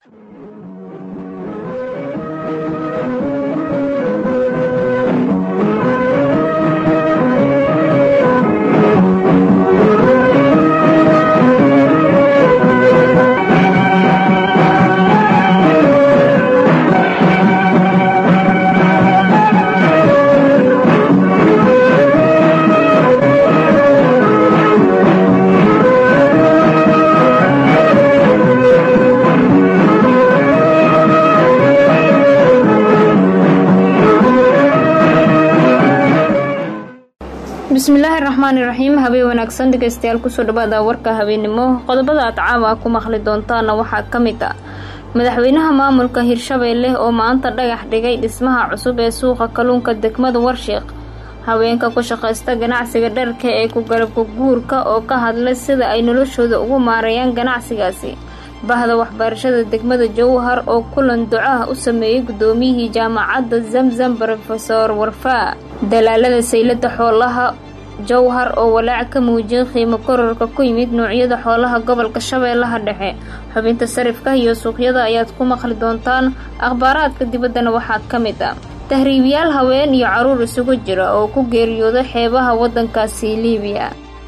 bismillaahi raxmaani raxiim habeen wanaagsan dhegeystayaal kusoo dhawaada warka habeennimo qodobada aad caawa ku maqli doontaana waxaa ka mid ah madaxweynaha maamulka hirshabeelle oo maanta dhagax dhigay dhismaha cusub ee suuqa kalluunka degmada warshiiq haweenka ku shaqaysta ganacsiga dharka ee ku garabka guurka oo ka hadlay sida ay noloshooda ugu maareeyaan ganacsigaasi bahda waxbarashada degmada jowhar oo kulan ducaah u sameeyey guddoomiyihii jaamacadda zamzam rofeor warfaa dalaalada saylada xoolaha jowhar oo walaac ka muujiyay qiimo kororka ku yimid noocyada xoolaha gobolka shabeellaha dhexe xubinta sarifka iyo suuqyada ayaad ku maqli doontaan akhbaaraadka dibaddana waxaa ka mid ah tahriibiyaal haween iyo carruur isugu jira oo ku geeriyooday xeebaha waddankaasi liibiya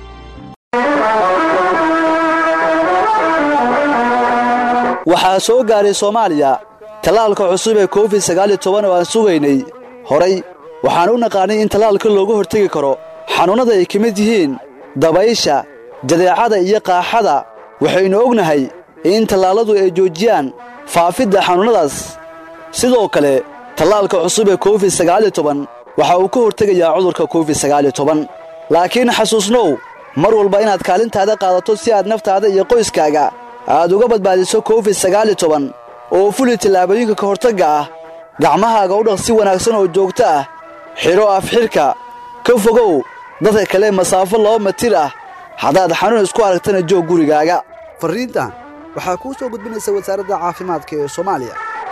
waxaa soo gaaray soomaaliya tallaalka cusub ee covid sagaaliyo toban oo aan sugaynay horay waxaan u naqaanay in tallaalka looga hortegi karo xanuunnada ay ka mid yihiin dabaysha jadeecada iyo qaaxada waxaynu ognahay in tallaalladu ay joojiyaan faafidda xanuunnadaas sidoo kale tallaalka cusub ee covid sagaaliyo toban waxa uu ka hortegayaa cudurka covid sagaaliyo toban laakiin xasuusnow mar walba inaad kaalintaada qaadato si aad naftaada iyo qoyskaaga aad uga badbaadiso covid sagaaliyo toban oo fuli tallaabooyinka ka hortagga ah gacmahaaga u dhaq si wanaagsan oo joogto ah xidho afxidhka ka fogow dadka kale masaafo laba matir ah haddaad xanuun isku aragtana joog gurigaaga farriintan waxaa kuu soo gudbinaysa wasaaradda caafimaadka ee soomaaliya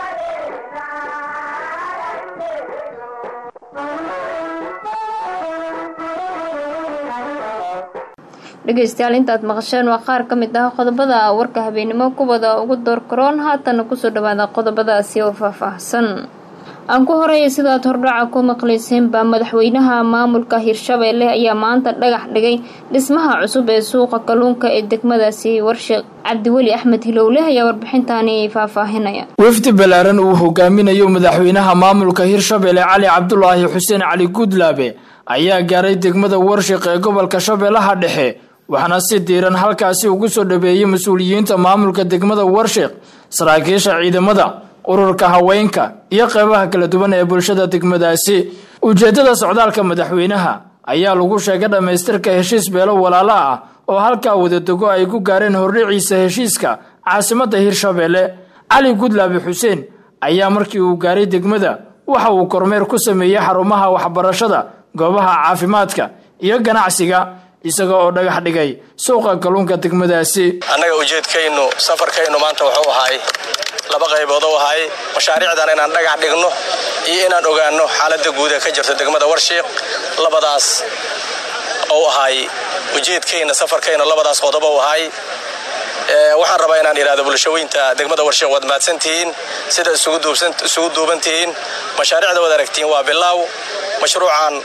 dhegeystayaal intaad maqasheen waa qaar ka mid ah qodobada warka habeennimo kuwada ugu door karoon haatana kusoo dhawaada qodobadaasi oo faahfaahsan aan ku horeeya sidaad hordhaca ku maqlayseen baa madaxweynaha maamulka hirshabeelle ayaa maanta dhagax dhigay dhismaha cusub ee suuqa kalluunka ee degmadaasi warshiiq cabdiweli axmed hilowle ayaa warbixintaani faahfaahinaya wafdi ballaaran uu hogaaminayo madaxweynaha maamulka hirshabeelle cali cabdulaahi xuseen cali guudlaabe ayaa gaaray degmada warshiq ee gobolka shabeellaha dhexe waxaana si diiran halkaasi ugu soo dhabeeyey mas-uuliyiinta maamulka degmada warshiq saraakiisha ciidamada ururka haweenka iyo qeybaha kala duwan ee bulshada degmadaasi ujeeddada socdaalka madaxweynaha ayaa lagu sheegay dhammaystirka heshiis beelo walaalo ah oo halkaa wadadego ay ku gaareen hordhiciisa heshiiska caasimadda hirshabeelle cali gudlaabe xuseen ayaa markii uu gaaray degmada waxa uu kormeer ku sameeyey xarumaha waxbarashada goobaha caafimaadka iyo ganacsiga isaga oo dhagax dhigay suuqa kalluunka degmadaasi annaga ujeedkaynu safarkaynu maanta wuxuu ahaay laba qaybood u ahaay mashaariicdan inaan dhagax dhigno iyo inaan ogaanno xaaladda guud ee ka jirta degmada warshiiq labadaas ou ahaay ujeedkayna safarkayna labadaas qodob u ahaay waxaan rabaa inaan idhahdo bulshaweynta degmada warshiiq waad mahadsantihiin sida isugu duuban tihiin mashaariicda waad aragtiin waa bilaaw mashruucan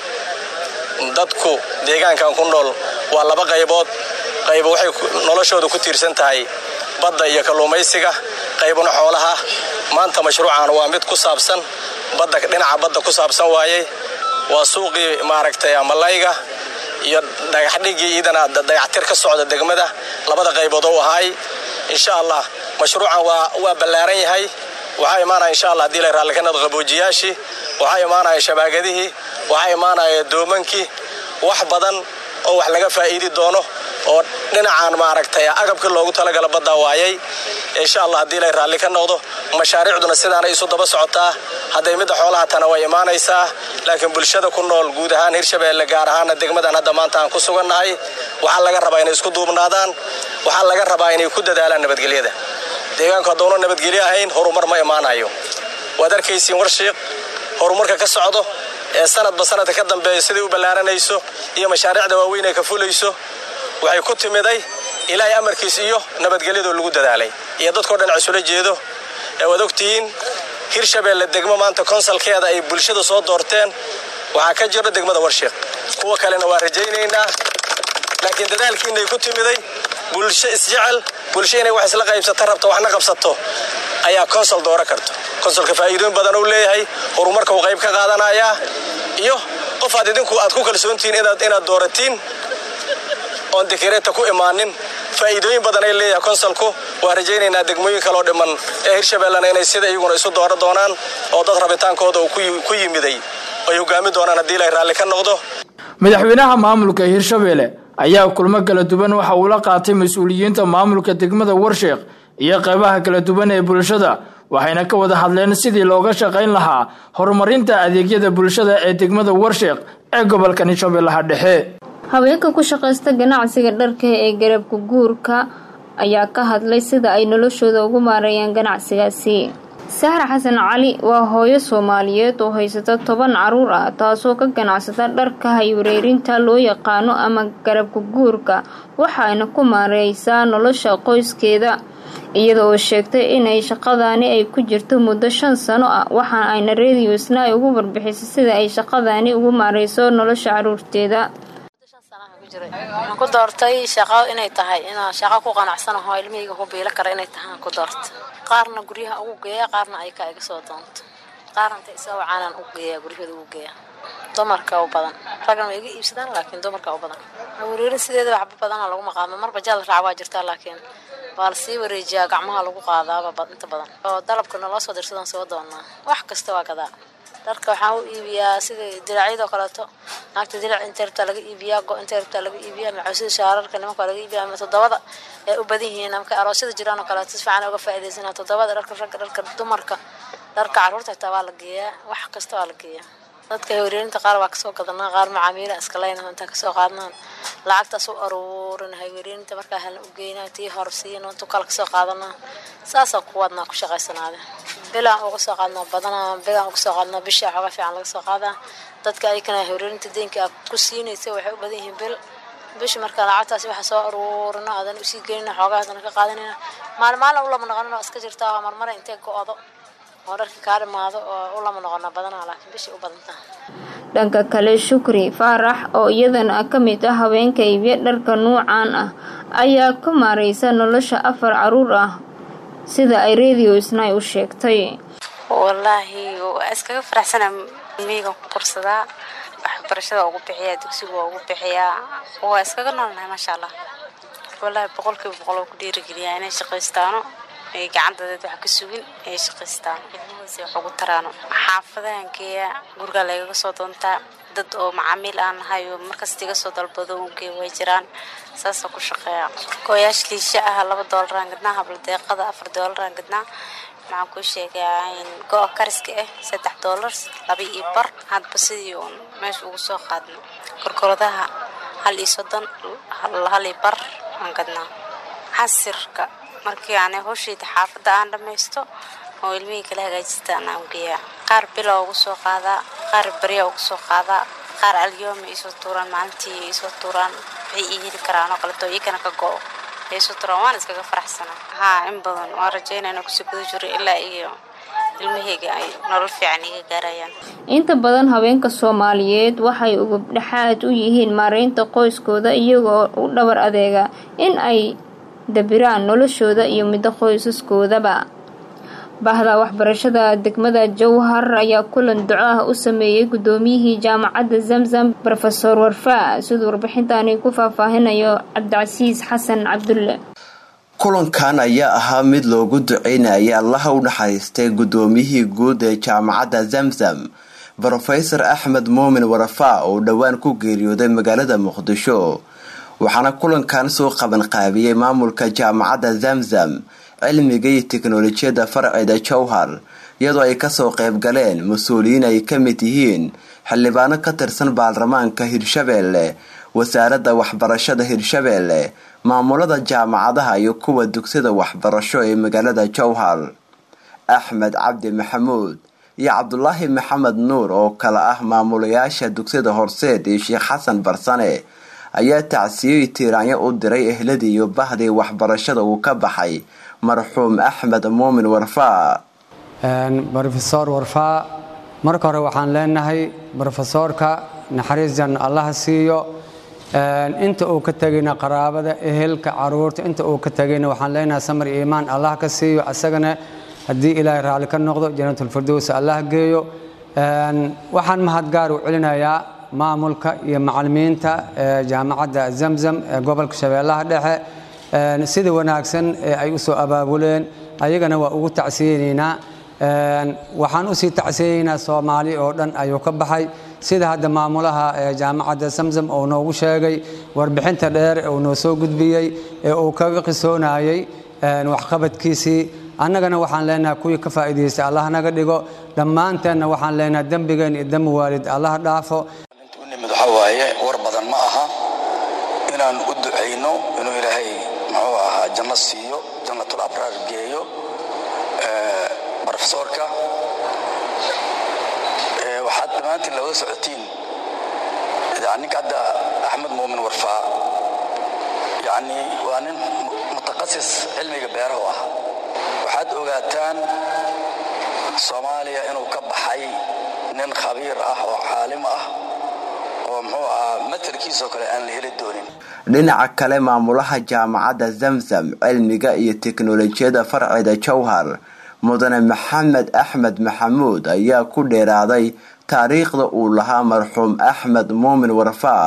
dadku deegaankan ku nool waa laba qaybood qaybo waxay noloshooda ku tiirsan tahay badda iyo kalluumaysiga qaybna xoolaha maanta mashruucan waa mid ku saabsan badda dhinaca badda ku saabsan waayey waa suuqii maaragtay malayga iyo dhagaxdhigii iidana dayactir ka socda degmada labada qaybood oo ahaay insha allah mashruucan waa ballaaran yahay waxaa imaanaya insha allah hadii la raalli ka nado qaboojiyaashii waxaa imaanaya shabaagadihii waxaa imaanaya doomankii wax badan oo wax laga faa'iidi doono oo dhinacaan maaragtay agabkii loogu talagala baddaa waayay insha allah haddii lay raalli ka noqdo mashaariicduna sidaanay isu daba socotaa hadday midda xoolaha tana way imaanaysaa laakiin bulshada ku nool guud ahaan hirshabeelle gaar ahaana degmadan hadda maanta aan ku sugannahay waxaa laga rabaa inay isku duubnaadaan waxaa laga rabaa inay ku dadaalaan nabadgelyada deegaanku hadduuna nabadgelyo ahayn horumar ma imaanayo waad arkaysiin warshiiq horumarka ka socdo ee sanadba sanadka ka dambeeya siday u ballaaranayso iyo mashaariicda waaweyn ee ka fulayso waxay ku timiday ilaahay amarkiis iyo nabadgelyadoo lagu dadaalay iyo dadkao dhan isula jeedo ee waad ogtihiin hirshabeelle degmo maanta konsalkeeda ay bulshada soo doorteen waxaa ka jiro degmada warshiiq kuwa kalena waa rajaynaynaa laakiin dadaalkiinay ku timiday bulsho isjecel bulsho inay wax isla qaybsato rabto waxna qabsato ayaa konsol dooro karto konsolka faa'iidooyin badan uu leeyahay horumarka uu qayb ka qaadanayaa iyo qof aad idinku aad ku kalsoontihiin inaad dooratiin oon dikireeta ku imaanin faa'iidooyin badan ay leeyahay konsolku waa rajaynaynaa degmooyin kaloo dhiman ee hirshabeellena inay sida iyaguna isu dooro doonaan oo dad rabitaankooda uu ku yimiday ay hogaami doonaan haddii ilaahay raalli ka noqdo madaxweynaha maamulka hirshabeelle ayaa kulmo kala duwan waxa uu la qaatay mas-uuliyiinta maamulka degmada warsheekh iyo qeybaha kala duwan ee bulshada waxayna ka wada hadleen sidii looga shaqayn lahaa horumarinta adeegyada bulshada ee degmada warsheekh ee gobolka hirshabeellaha dhexe haweenka ku shaqaysta ganacsiga dharka ee garabka guurka ayaa ka hadlay sida ay noloshooda ugu maareeyaan ganacsigaasi sahra xasan cali waa hooyo soomaaliyeed oo haysata toban caruur ah taasoo ka ganacsata dharka haywareerinta loo yaqaano ama garabka guurka waxaayna ku maareysaa nolosha qoyskeeda iyada oo sheegtay inay shaqadaani ay ku jirto muddo shan sano ah waxa ayna rediosna ay ugu warbixisay sida ay shaqadaani ugu maareyso nolosha caruurteeda waxaan ku doortay shaqo inay tahay inaan shaqo ku qanacsanaho ilmihayga ku biilo kara inay tahay aan ku doorta qaarna guryaha ugu geeya qaarna ay ka iga soo doonto qaarna inta isa wacaanaan ugu geeya guryahooda ugu geeya dumarka u badan raggan way iga iibsadaan laakiin dumarka u badan wareerin sideeda waxba badana laguma qaadno marba jaal raac waa jirtaa laakiin waa lasii wareejiyaa gacmaha lagu qaadaaba inta badan oo dalabka naloo soo dirsadaan soo doonaa wax kasta waa gadaa dharka waxaan u iibiyaa sida diracyadoo kaleeto naagta dirac intay rabtaa laga iibiyaa go intay rabtaa laga iibiyaa macausida shaararka nimanka laga iibiyaa ama toddobada ee u badan yihiin markay aroosyada jiraan oo kaleeto si fiican uga faa'iidaysanaa toddobada dharka ragga dharka dumarka dharka carruurta xitaa waa la geeyaa wax kasta waa la geeyaa dadka haywareerinta qaar waa kasoo gadanaa qaar macaamiila iska leyna intaan kasoo qaadnaan lacagtaas u aruurin haywareerinta markaa halna u geynaa tii horsiin intu kale kasoo qaadanaa saasaan ku wadnaa ku shaqaysanaade bilaan uga soo qaadnaa badanaa bilaan uga soo qaadnaa bishii xooga fiican laga soo qaadaa dadka ayakana haywareerinta deynka aad ku siinaysa waxay u badan yihiin bil bishi markaa lacagtaasi waxa soo aruurino aadan usii geynina xoogaa haddana ka qaadanayna maalin maalin u lama noqonin oo iska jirtaa marmara intay go-do oo dharkii kaa dhimaado oo u lama noqona badanaa laakiin bishii u badantaa dhanka kale shukri faarax oo iyadana ka mid ah haweenka iibya dharka nuucan ah ayaa ka maareysa nolosha afar caruur ah sida ay radio snai u sheegtay wallaahi waa iskaga faraxsana miigan ku korsadaa waxbarashada ugu bixiyaa dugsiga waa ugu bixiyaa waa iskaga noolnahay maasha allah wallaahi boqolkiiba boqol oo ku dhiirigeliyaa inay shaqaystaano ay gacantadeed wax ka sugin ay shaqaystaan ilmahoose wax ugu taraano xaafadahan geeya gurigaa lagaga soo doontaa dad oo macaamiil aan nahay oo markasta iga soo dalbado ungeey way jiraan saasoo ku shaqeeya gooyaash liisha ah laba doolaraan gadnaa habla deeqada afar doolaraan gadnaa maxaan kuu sheegaa in go-a kariska ah saddex doolar laba iyo bar hadba sidii uun meesha ugu soo qaadno korkoradaha hal iyo soddon hal iyo bar aan gadnaa xasirka markii aan howshayda xaafadda aan dhammaysto oo ilmihii kala hagaajistaan aan geeyaa qaar bila ugu soo qaadaa qaar barya ugu soo qaadaa qaar alyoomi iisoo tuuraan maalintii iisoo tuuraan waxay ii heli karaan oo kaleto iyagana ka go-o ay iisoo tuuraan waan iskaga faraxsanaa haa in badan waan rajaynaa inaan kusii guda jiro ilaa iyo ilmahayga ay nolol fiican iga gaarayaan inta badan haweenka soomaaliyeed waxay ugubdhexaad u yihiin maareynta qoyskooda iyagoo u dhabar adeega in ay dabiraan noloshooda iyo middo qoysaskoodaba bahda waxbarashada degmada jowhar ayaa kulan duco ah u sameeyey guddoomiyihii jaamacadda zamzam rofeor warfaa siduu warbixintaani ku faahfaahinayo cabdicasiis xasan cabdulle kulankan ayaa ahaa mid loogu duceynaya allaha u naxariistay guddoomiyihii guud ee jaamacadda zamzam rofesor axmed muumin warafaa oo dhowaan ku geeriyooday magaalada muqdisho waxaana kulankan soo qabanqaabiyey maamulka jaamacadda zamzam cilmiga iyo teknolojiyadda farceeda jowhar iyadoo ay kasoo qayb galeen mas-uuliyiin ay ka mid yihiin xildhibaano ka tirsan baarlamaanka hirshabeelle wasaaradda waxbarashada hirshabeelle maamulada jaamacadaha iyo kuwa dugsida waxbarasho ee magaalada jowhar axmed cabdi maxamuud iyo cabdulaahi maxamed nuur oo kale ah maamulayaasha dugsida horseed iyo sheekh xasan barsane ayaa tacsiyoy tiiraanyo u diray ehladii iyo bahdii waxbarashada uu ka baxay marxuum axmed muumin warfaa rofesor warfaa marka hore waxaan leenahay rofesoorka naxariis janna allaha siiyo inta uu ka tegayna qaraabada ehelka caruurta inta uu ka tegayna waxaan leenahay samar iyo iimaan allah ka siiyo asagana haddii ilaahay raalli ka noqdo janatulfirdows allah geeyo waxaan mahadgaar u celinayaa maamulka iyo macalimiinta jaamacadda zamzam ee gobolka shabeellaha dhexe sida wanaagsan ee ay u soo abaabuleen ayagana waa ugu tacsiyeynaynaa waxaan usii tacsiyeynaynaa soomaali oo dhan ayuu ka baxay sida hadda maamulaha jaamacadda zamzam uu noogu sheegay warbixinta dheer uu noo soo gudbiyey ee uu kaga qisoonayey waxqabadkiisii annagana waxaan leenahay kuwii ka faa'iidaystay allah naga dhigo dhammaanteenna waxaan leenahay dembigeen iyo dembi waalid allah dhaafo nimid waxaa waaye war badan ma aha inaan u ducayno inuu ilaahay muxuu ahaa janno siiyo jannatul abraar geeyo brofesoorka waxaad dhammaantiin looga socotiin ninka hadda axmed muumin warfaa yani waa nin mutaqasis cilmiga beerahu ah waxaad ogaataan soomaaliya inuu ka baxay nin khabiir ah oo caalim ah oo muxuu ahaa matalkiisoo kale aan la heli doonin dhinaca kale maamulaha jaamacadda zamzam cilmiga iyo teknolojiyadda farceeda jowhar mudane maxamed axmed maxamuud ayaa ku dheeraaday taariikhda uu lahaa marxuum axmed muumin warfaa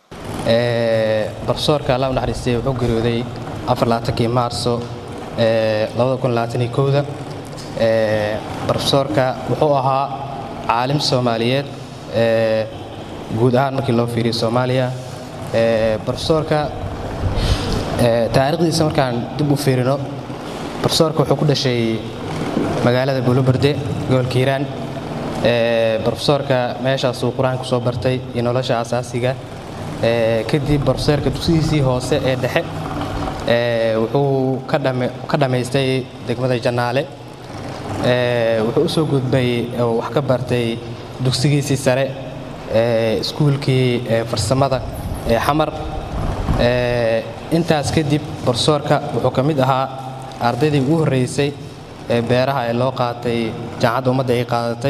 barsoorka alla u naxariistay wuxuu geeriyooday afarlaatankii maarso labada kun labaataniyo kowda barofesoorka wuxuu ahaa caalim soomaaliyeed guud ahaan markii loo fiiriyo soomaaliya barofesoorka taariikhdiisa markaan dib u fiirino barofesoorka wuxuu ku dhashay magaalada buuloberde gobolka hiiraan barofesoorka meeshaasuu qur-aanka kusoo bartay iyo nolosha asaasiga kadib barofesoorka dugsidiisii hoose ee dhexe wuxuu ka dhammaystay degmada jannaale wuxuu u soo gudbay wax ka bartay dugsigiisii sare iskuulkii farsamada ee xamar intaas kadib barofesoorka wuxuu ka mid ahaa ardaydii ugu horreysay ee beeraha ee loo qaatay jaamacadda ummadda ay qaadatay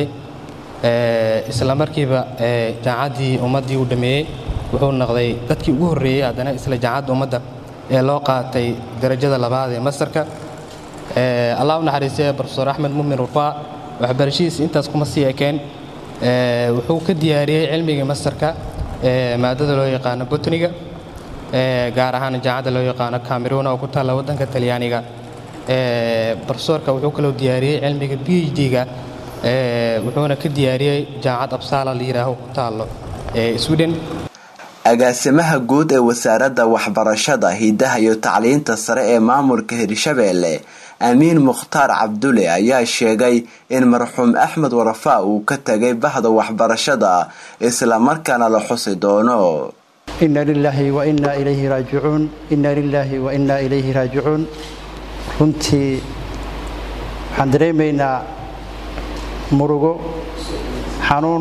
isla markiiba jaamacaddii ummaddii uu dhammeeyey wuxuu noqday dadkii ugu horreeyey haddana isla jaamacadda ummadda ee loo qaatay darajada labaad ee masarka allah u naxariistay brofesor axmed muumin rufaa waxbarashadiisa intaas kuma sii ekeen wuxuu ka diyaariyey cilmigii masarka maadada loo yaqaano botniga gaar ahaan jaamacadda loo yaqaano cameroon oo ku taalla waddanka talyaaniga brofesorka wuxuu kaloo diyaariyey cilmiga b h d-ga wuxuuna ka diyaariyey jaamacad absaala la yidhaaho ku taallo sweden agaasimaha guud ee wasaaradda waxbarashada hidaha iyo tacliinta sare ee maamulka hirshabeelle amiin mukhtaar cabdulle ayaa sheegay in marxuum axmed warafaa uu ka tegay bahda waxbarashada islamarkaana la xusi doono ina lilaahi wa inaa ilayhi raajicuun ina lilaahi wa inaa ilayhi raajicuun runtii waxaan dareemaynaa murugo xanuun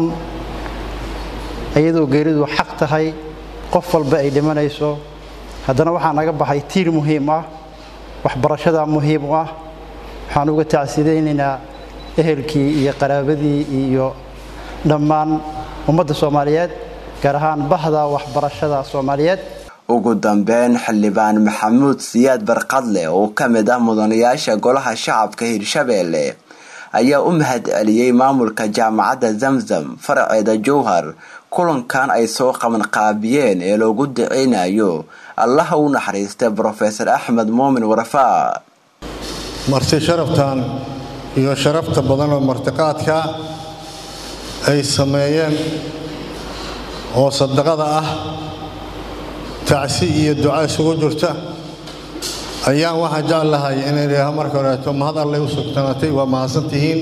iyadoo geeridu xaq tahay qof walba ay dhimanayso haddana waxaa naga baxay tiir muhiim ah waxbarashada muhiim u ah waxaan uga tacsidaynaynaa ehelkii iyo qaraabadii iyo dhammaan ummadda soomaaliyeed gaar ahaan bahda waxbarashada soomaaliyeed ugu dambeyn xildhibaan maxamuud siyaad barqadle oo ka mid ah mudanayaasha golaha shacabka hirshabeelle ayaa u mahad celiyey maamulka jaamacadda zamzam faraceeda jowhar kulankan ay soo qabanqaabiyeen ee loogu daceynayo allaha u naxariistay brofesor axmed muumin warafaa marti sharaftan iyo sharafta badan oo martiqaadka ay sameeyeen oo sadaqada ah tacsi iyo duca isugu jirta ayaan waxaa jeclahay inay idhaaho marka horeeto mahad allay u sugtanaatay waa mahadsantihiin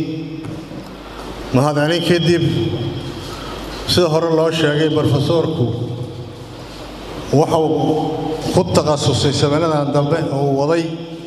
mahad celin kadib sida hore loo sheegay brofesoorku wuxuu ku takhasusay saminadan dambe uu waday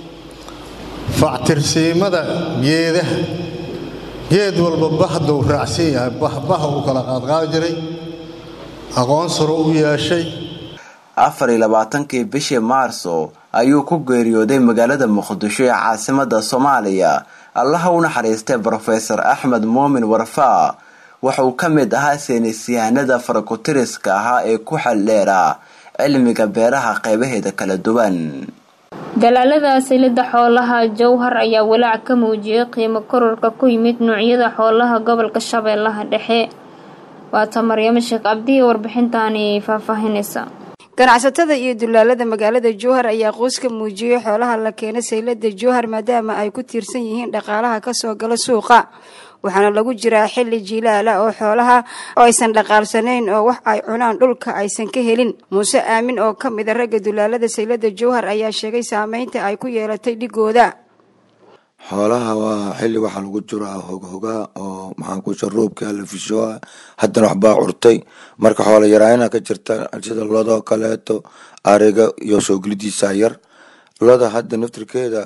factirsiimada geedaha geed walba bahduu raacsan yahay bahbaha uu kala qaadqaadi jiray aqoon saro u yeeshay afar iyo labaatankii bishii maarso ayuu ku geeriyooday magaalada muqdisho ee caasimada soomaaliya allaha u naxariistay brofesor axmed muumin warfaa wuxuu ka mid ahaa saynisyahanada farakutiriska ahaa ee ku xeldheeraa cilmiga beeraha qeybaheeda kala duwan dalaalada silida xoolaha jowhar ayaa walaac ka muujiyay qiimo kororka ku yimid noocyada xoolaha gobolka shabeellaha dhexe waata maryamo sheekh cabdihi warbixintaani faahfaahinaysa ganacsatada iyo dulaalada magaalada jowhar ayaa qoys ka muujiyey xoolaha la keena saylada jowhar maadaama ay ku tiirsan yihiin dhaqaalaha kasoo gala suuqa waxaana lagu jiraa xili jiilaala oo xoolaha oo aysan dhaqaalsanayn oo wax ay cunaan dhulka aysan ka helin muuse aamin oo ka mid a ragga dulaalada saylada jowhar ayaa sheegay saameynta ay ku yeelatay dhigooda xoolaha waa xilli waxaa lagu jiraa hoghogaa oo maxaan ku sharuubka la fishoa haddana waxbaa curtay marka xoola yaraayana ka jirta sida lodoo kaleeto ariga iyo soogelidiisa yar loda hadda naftirkeeda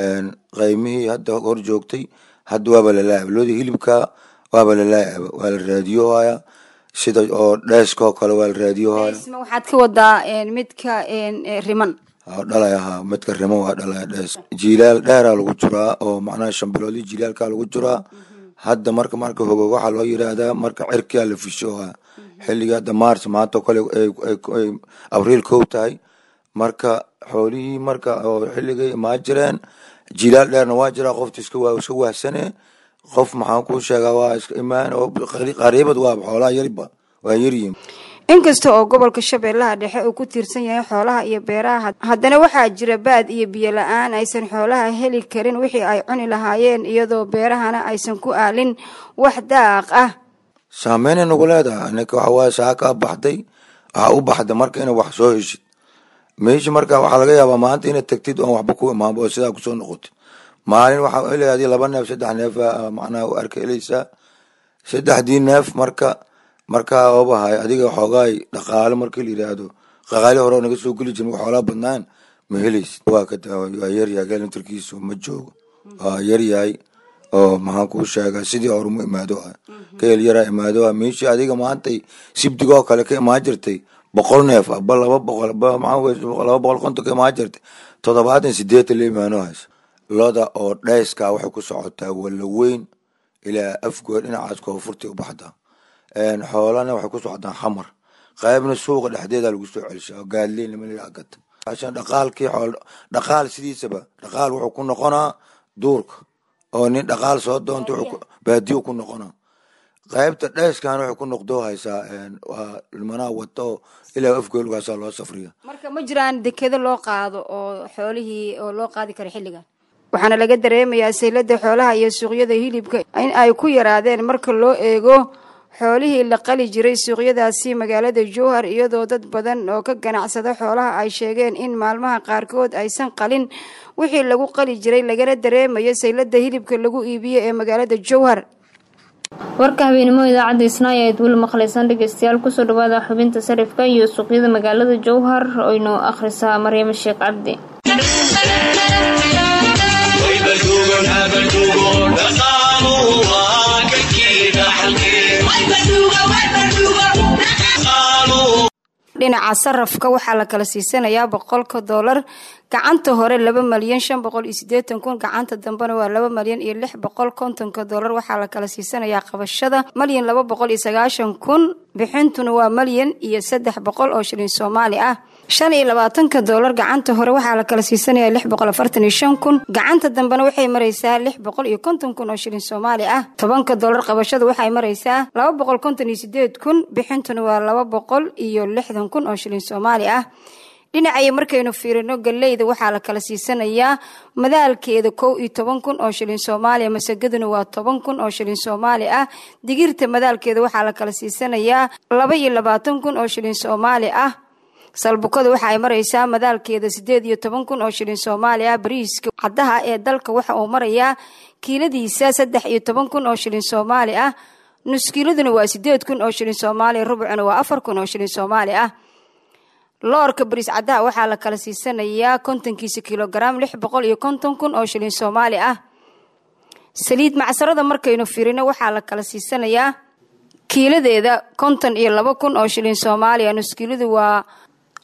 qaymihii hadda hor joogtay hadda waaba lalaacaba lodii hilibka waaba lalaacaba waa la raadiyohaya sida oo dheeskoo kale waa la raadiyohaya waxaad ka wadaa midka riman dhalay ahaa midka rimo waa dhalay dhees jiilaal dheeraa lagu jiraa oo macnaha shambiloodii jiilaalkaa lagu jiraa hadda marka marka hogo waxaa loo yiraahdaa marka cirkaa la fishooha xilliga hadda mars maanta kale ay abriil kow tahay marka xoolihii marka oo xilligay imaa jireen jiilaal dheerna waa jiraa qofta iska iska wahsane qof maxaan kuu sheegaa waa iska imaan oo qariibad waa xoolaha yariba waa yaryihin inkasta oo gobolka shabeellaha dhexe uu ku tiirsan yahay xoolaha iyo beeraha haddana waxaa jira baad iyo biyo la-aan aysan xoolaha heli karin wixii ay cuni lahaayeen iyadoo beerahana aysan ku aalin wax daaq ah saameynay nagu leedahay ninka waxa waaye saaka baxday waxaa u baxda marka inay wax soo heshid meesha marka waxaa laga yaabaa maanta inaad tagtid oon waxba ku imaanba oo sidaa kusoo noqotid maalin waxaa helaadi laba neef saddex neef macnaha u arka helaysaa saddexdii neef marka markaa obahay adiga xoogaay dhaqaale markii la yiraahdo dhaqaale hore oo naga soo geli jirin xoolaa badnaan ma helaysid waa ka waa yaryahay galantarkiisu ma joogo waa yaryahay oo maxaan kuu sheegaa sidii hore mu imaado ah keel yaraa imaado ah meeshii adiga maantay sibdigoo kale ka imaan jirtay boqol neef aba laba boqol aba maxaa laba boqol konton ka imaan jirtay toddobaatan sideetan la imaano haysa loda oo dheyskaa waxay ku socotaa walla weyn ilaa afgood dhinacaas koonfurtay u baxdaa xoolana waxay ku socdaan xamar qaybna suuqa dhexdeeda lagu soo celishaa gaadleyn lama laa gata ashan dhaqaalkii xool dhaqaal sidiisaba dhaqaal wuxuu ku noqonaa duurka oo nin dhaqaal soo doonta baadiyo ku noqonaa qaybta dheeskan waxay ku noqdoo haysaa waa ilmanaa wato ilaa afgoolgaasaa loo safriya marka ma jiraan dekedo loo qaado oo xoolihii oo loo qaadi karo xilligan waxaana laga dareemayaa saylada xoolaha iyo suuqyada hilibka in ay ku yaraadeen marka loo eego xoolihii la qali jiray suuqyadaasi magaalada jowhar iyadoo dad badan oo ka ganacsada xoolaha ay sheegeen in maalmaha qaarkood aysan qalin wixii lagu qali jiray lagana dareemayo saylada hilibka lagu iibiyo ee magaalada jowhar warka habeenimo idaacadda isnaayo eed weli maqlaysaan dhegeystayaal kusoo dhawaada xubinta sarifka iyo suuqyada magaalada jowhar oo inoo akhrisaa maryamo sheekh cabdi dhinaca sarafka waxaa la kala siisanayaa boqolka doolar gacanta hore laba malyan shan boqol iyo sideetan kun gacanta dambena waa laba malyan iyo lix boqol kontonka doolar waxaa la kala siisanayaa qabashada malyan laba boqol iyo sagaashan kun bixintuna waa malyan iyo saddex boqol oo shilin soomaali ah shan iyo labaatanka doolar gacanta hore waxaa la kala siisanayaa lix boqol afartan iyo shan kun gacanta dambena waxay maraysaa lix boqol iyo konton kun oo shilin soomaali ah tobanka doolar qabashada waxay maraysaa laba boqol konton iyo sideed kun bixintuna waa laba boqol iyo lixdan kun oo shilin soomaali ah dhinacaya markaynu fiirino galeyda waxaa la kala siisanayaa madaalkeeda kow iyo toban kun oo shilin soomaaliya masagaduna waa toban kun oo shilin soomaali ah digirta madaalkeeda waxaa la kala siisanayaa laba iyo labaatan kun oo shilin soomaali ah salbukada waxa ay maraysaa madaalkeeda sideed iyo toban kun oo shilin soomaali ah bariiska caddaha ee dalka waxa uu marayaa kiiladiisa saddex iyo toban kun oo shilin soomaali ah nuskiiladuna waa sideed kun oo shilin soomaaliya rubucuna waa afar kun oo shilin soomaali ah loorka bariis caddaha waxaa la kala siisanayaa kontonkiisa kilogaram lix boqol iyo konton kun oo shilin soomaali ah saliid macsarada markaynu firino waxaa la kala siisanayaa kiiladeeda konton iyo laba kun oo shilin soomaaliya nuskiiladu waa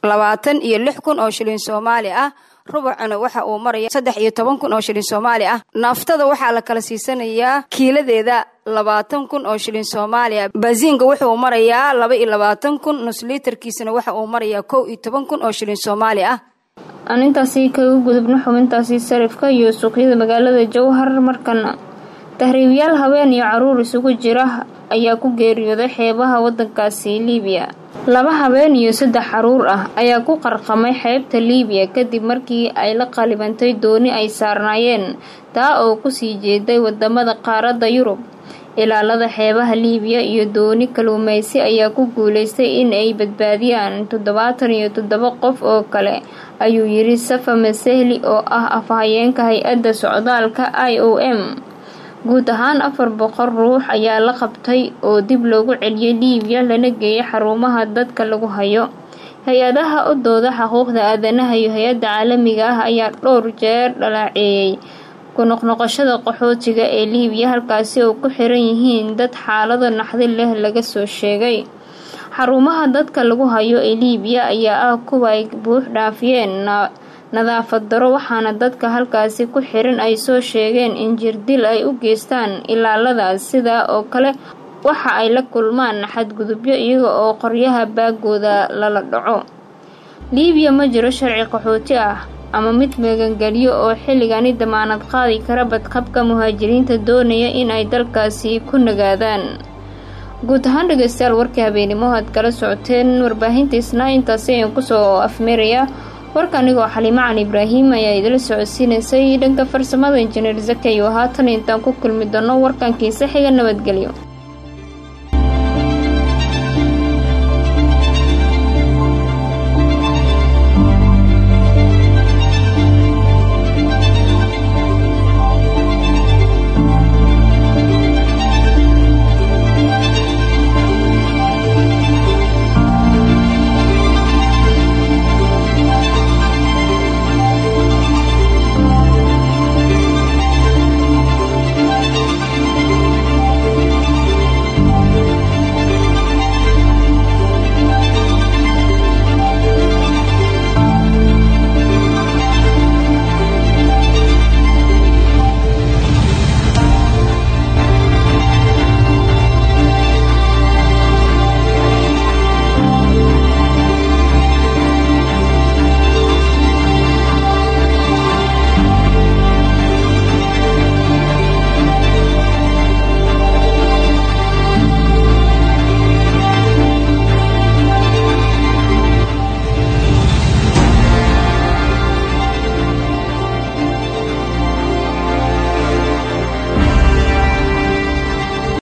labaatan iyo lix kun oo shilin soomaali ah rubucuna waxa uu maraya saddex iyo toban kun oo shilin soomaali ah naaftada waxaa la kala siisanayaa kiiladeeda labaatan kun oo shilin soomaaliya baasiinka wuxuu marayaa laba iyo labaatan kun nusliitarkiisana waxa uu marayaa kow iyo toban kun oo shilin soomaali ah aan intaasi kaga gudubno xubintaasi sarifka iyo suuqyada magaalada jowhar markana tahriibiyaal habeen iyo caruur isugu jira ayaa ku geeriyooday xeebaha wadankaasi liibiya laba habeen iyo saddex caruur ah ayaa ku qarqamay xeebta liibiya kadib markii ay la qalibantay dooni ay saarnaayeen taa oo kusii jeeday wadamada qaaradda yurub ilaalada xeebaha liibiya iyo dooni kaluumeysi ayaa ku guuleystay in ay badbaadiyaan toddobaatan iyo toddoba qof oo kale ayuu yiri safa masehli oo ah afhayeenka hay-adda socdaalka i o m guud ahaan afar boqol ruux ayaa la qabtay oo dib loogu celiyay liibiya lana geeyay xarumaha dadka lagu hayo hay-adaha u dooda xuquuqda aadanaha iyo hay-adda caalamiga ah ayaa dhowr jeer dhalaaceeyay ku noqnoqoshada qaxootiga ee liibiya halkaasi oo ku xiran yihiin dad xaalado naxdi leh laga soo sheegay xarumaha dadka lagu hayo ee liibiya ayaa ah kuwa ay buux dhaafiyeen nadaafad daro waxaana dadka halkaasi ku xiran ay soo sheegeen in jirdil ay u geystaan ilaaladaas sidaa oo kale waxa ay la kulmaan xadgudubyo iyaga oo qoryaha baagooda lala dhaco liibiya ma jiro sharci qaxooti ah ama mid magangelyo oo xilligani damaanad qaadi kara badqabka muhaajiriinta doonaya in ay dalkaasi ku nagaadaan guud ahaan dhegeystayaal warkii habeenimo aad kala socoteen warbaahintiisna intaasi ayaan kusoo afmeerayaa warka anigoo xaliimo cali ibraahim ayaa idila socodsiinaysay dhanka farsamada injineer zakayo haatan intaan ku kulmi doono warkankiisa xiga nabadgelyo